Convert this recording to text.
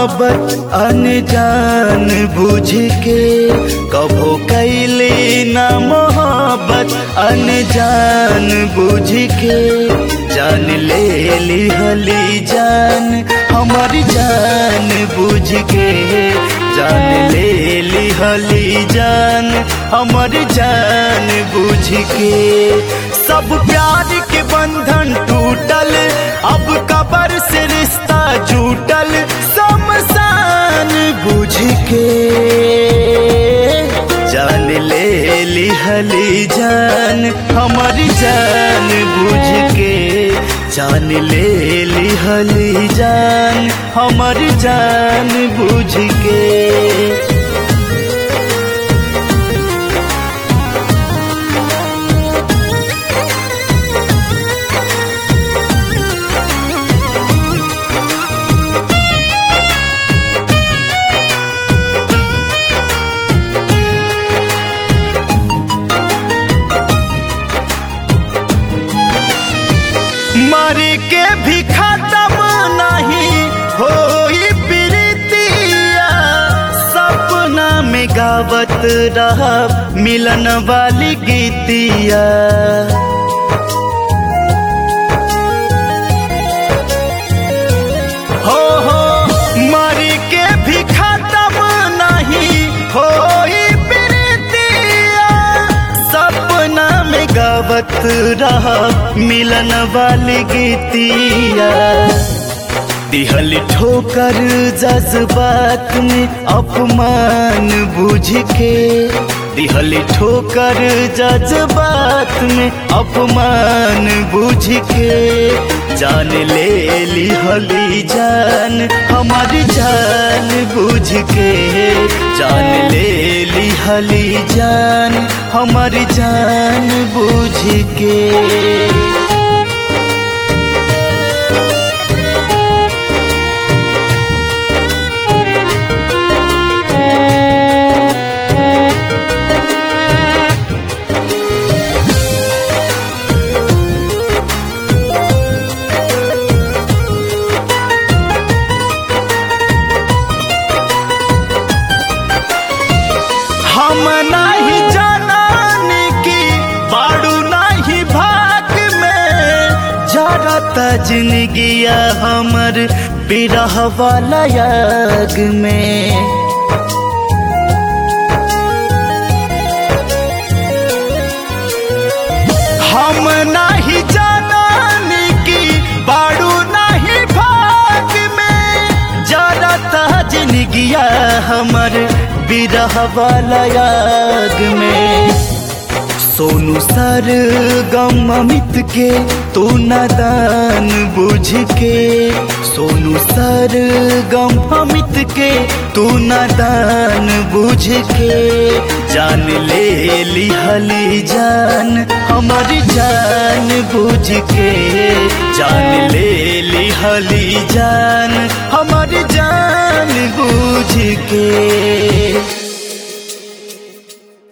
मोहब्बत अनजान बुझ के कभो कैली ना मोहब्बत अनजान बुझ के जान ले ली हली जान हमारी जान बुझ के जान ले ली हली जान हमारी जान बुझ के सब प्यार के बंधन टूटल अब कबर से रिश्ता जुटल समसान बुझ के जान ले ली हली जान हमारी जान बुझ के जान ले ली हली जान हमारी जान बुझ के मर के भी खत्म नहीं हो प्रीतिया सपना में गावत रहा मिलन वाली गीतिया हो हो मर के भी खत्म नहीं हो प्रीतिया सपना में गावत रहा मिलन वाली गीतिया दिहल ठोकर जज्बात में अपमान बुझ के दिहल ठोकर जज्बात में अपमान बुझ के जान ले ली हली जान हमारी जान बुझ के जान ले ली हली जान हमारी जान बुझ के हम नहीं जानन की बाड़ू नहीं भाग में जरता जिंदगिया हमर बिरह वाला याग में हम नहीं जानन की बाड़ू नहीं भाग में जरता जिंदगिया हमर बिरह वाला याग में सोनू सर गम अमित के तू नादान बुझ के सोनू सर गम अमित के तू नादान बुझ के जान ले ली हली जान हमारी जान बुझ के जान ले ली हली जान हमारी जान बुझ के